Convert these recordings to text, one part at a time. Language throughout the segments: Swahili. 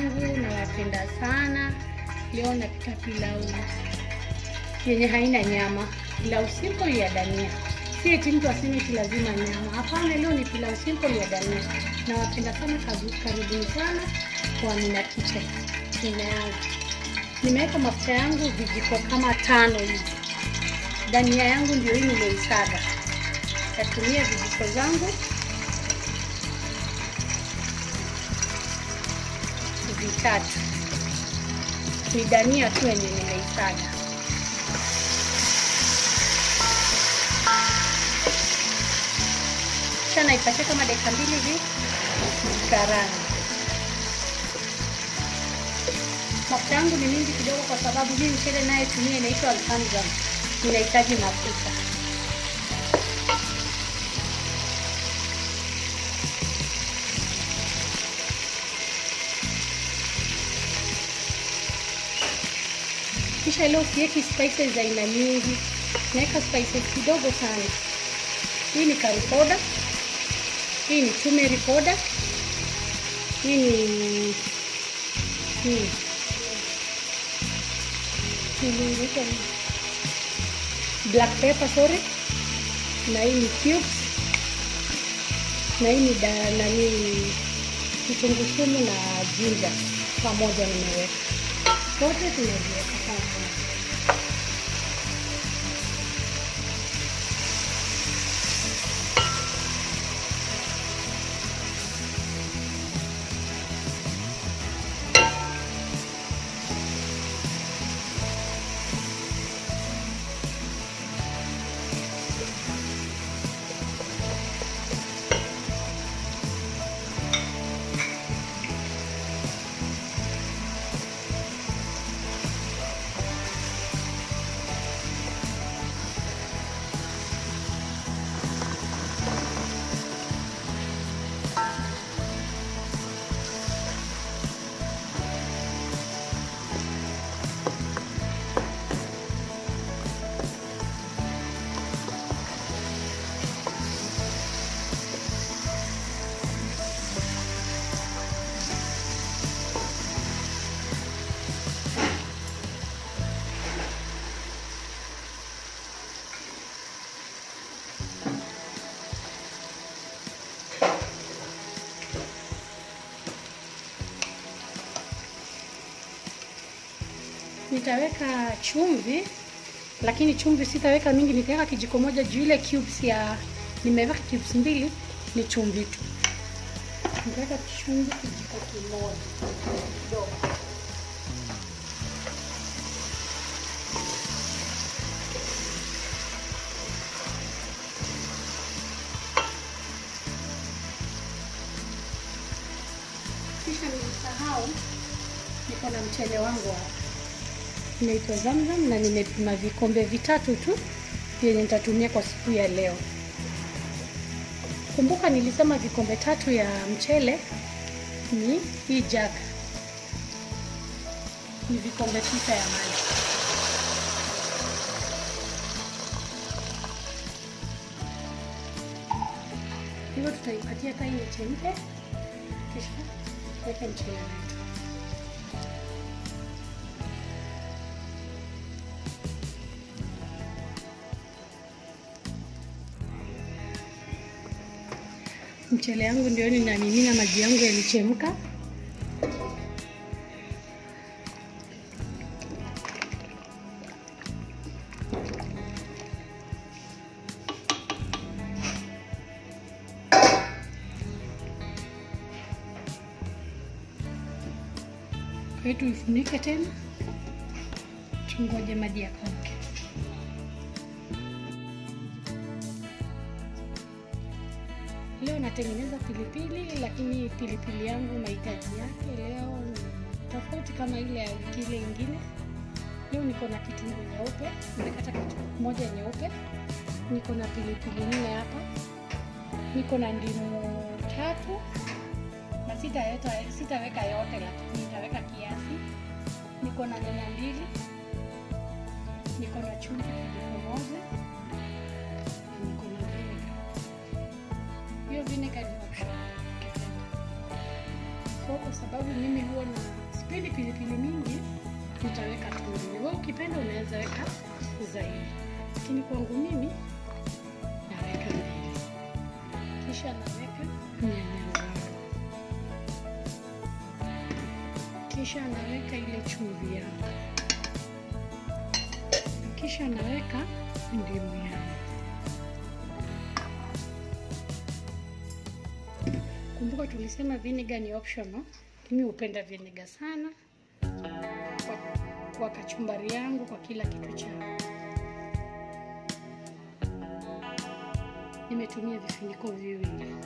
zangu, nawapenda sana. Leo napika pilau yenye haina nyama, pilau simple ya dania. Si eti mtu aseme eti lazima nyama. Hapana, leo ni pilau simple ya dania. Nawapenda sana, kazi- karibuni sana kwa Amina Kitchen. Nina yangu nimeweka mafuta yangu vijiko kama tano hivi. Dania yangu ndio hii nimeisaga. Tatumia vijiko zangu vitatu. Ni dania tu yenye nimeisaga. Kisha naipatia kama dakika mbili hivi karanga. Mafuta yangu ni mingi kidogo, kwa sababu hii mchele naye tumia inaitwa alhamdulillah, inahitaji mafuta. Kisha leo siweki spices za aina nyingi, naweka spices kidogo sana. Hii ni curry powder, hii ni turmeric powder, hii ni hii inaitwa nini? black pepper sorry, na hii ni cubes, na hii ni da, nani kitunguu saumu na ginger pamoja nimeweka zote, tunaziweka pamoja. Nitaweka chumvi, lakini chumvi sitaweka mingi, nitaweka kijiko moja juu ile cubes ya nimeweka cubes mbili ni chumvi tu. Nitaweka chumvi kijiko kimoja kidogo. Kisha nimesahau, niko na mchele wangu hapa inaitwa Zamzam na nimepima vikombe vitatu tu vyenye nitatumia kwa siku ya leo. Kumbuka nilisema vikombe tatu ya mchele ni hii jug, ni vikombe sita ya maji. Hivyo tutaipatia kai ichemke, kisha weka mchele wetu. Mchele yangu ndio ninamimina, maji yangu yalichemka. Kwa hiyo tuifunike tena, tungoje maji yakauke. Leo natengeneza pilipili, lakini pilipili yangu mahitaji yake leo ni tofauti kama ile ya wiki ile ingine. Leo niko na kitunguu nyeupe, nimekata kitunguu moja nyeupe, niko na pilipili nne hapa, niko na ndimu tatu na sitaweka sitaweka yote, lakini nitaweka kiasi. Niko na nyanya mbili, niko na chumvi kijiko moja, na niko na vinegar hiyo vinegar ni optional. So kwa sababu sababu mimi huwa na sipendi pilipili mingi, nitaweka tu mbili. Wewe ukipenda unaweza weka zaidi, lakini kwangu mimi naweka mbili, kisha naweka nyanya zangu, kisha naweka ile chumvi yangu, kisha naweka ndimu yangu. Kumbuka tulisema vinegar ni optional. Mimi hupenda vinegar sana kwa, kwa kachumbari yangu, kwa kila kitu changu. Nimetumia vifuniko viwili.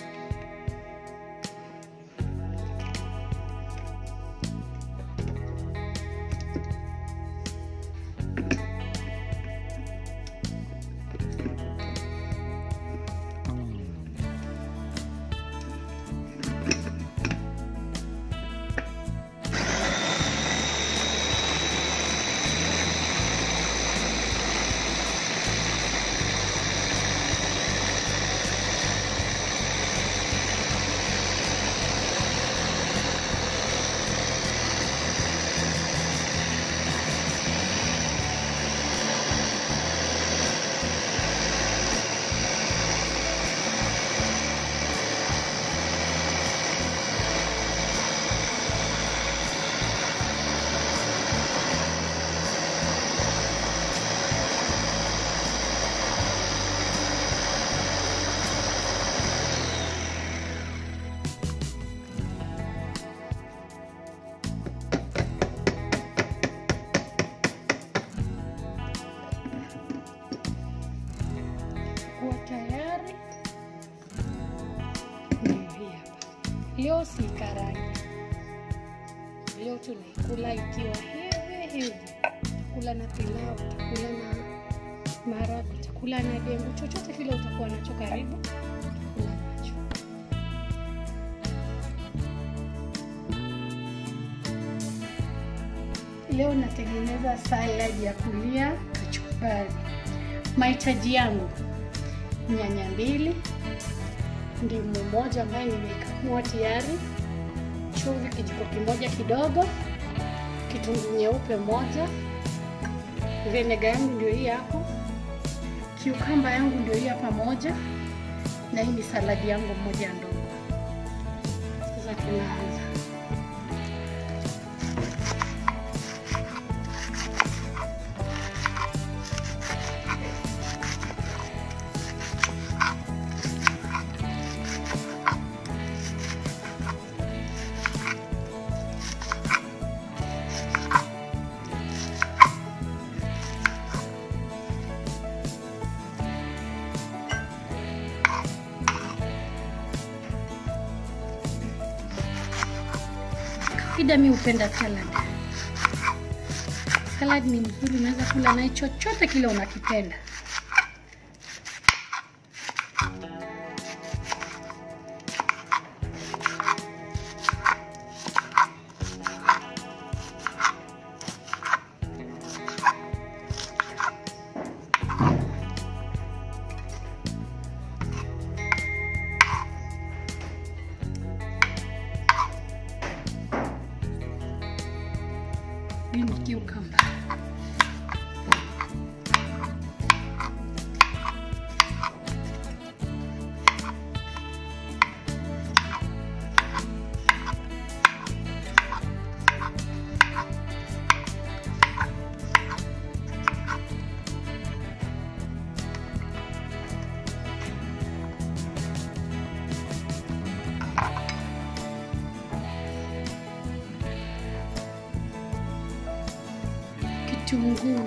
kuwa tayari. Ndio hii hapa. Leo si karangi, leo tunaikula ikiwa hivi hivi. Takula na pilau, takula na maharagwe, takula na dengu, chochote kile utakuwa nacho karibu, takula nacho. Leo natengeneza salad ya kulia kachumbari. Mahitaji yangu nyanya mbili, ndimu moja ambayo nimeikamua tayari, chumvi kijiko kimoja kidogo, kitunguu nyeupe moja, vinega yangu ndio hii hapo, kiukamba yangu ndio hii hapa moja, na hii ni saladi yangu moja ndogo. Sasa tunaanza. Kawaida mi hupenda salad. Salad ni mzuri, unaweza kula naye chochote kile unakipenda. Hii ni cucumber. Kitunguu.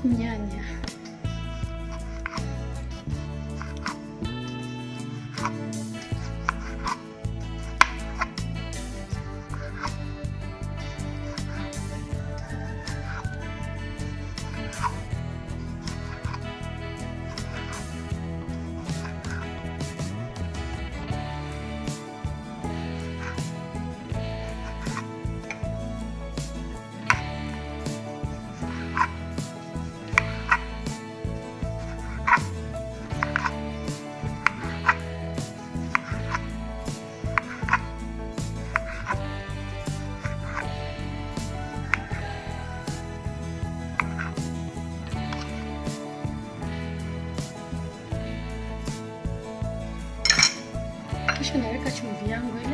nyanya kisha naweka chumvi yangu ile,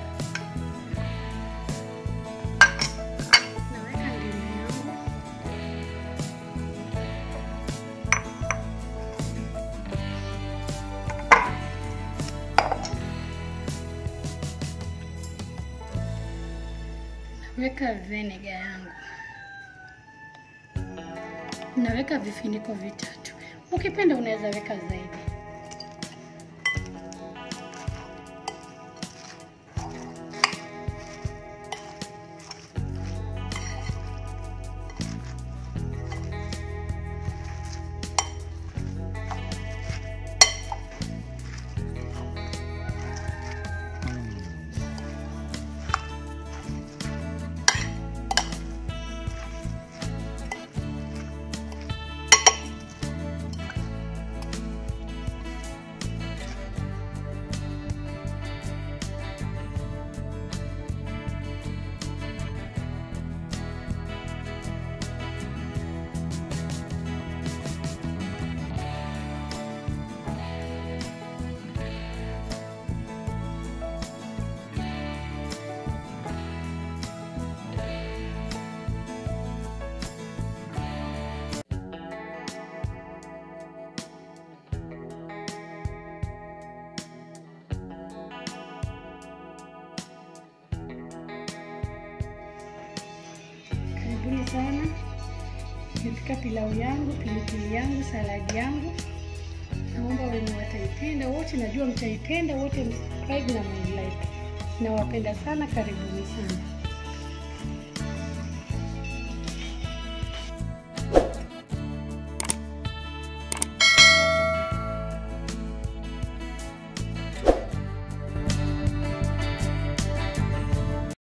naweka ndimu yangu, naweka venega yangu, naweka vifuniko vitatu. Ukipenda unaweza weka zaidi. Karibuni sana. Nimepika pilau yangu, pilipili yangu, saladi yangu. Naomba wenye wataipenda wote, najua mtaipenda wote, msubscribe na mlike. Nawapenda sana, karibuni sana.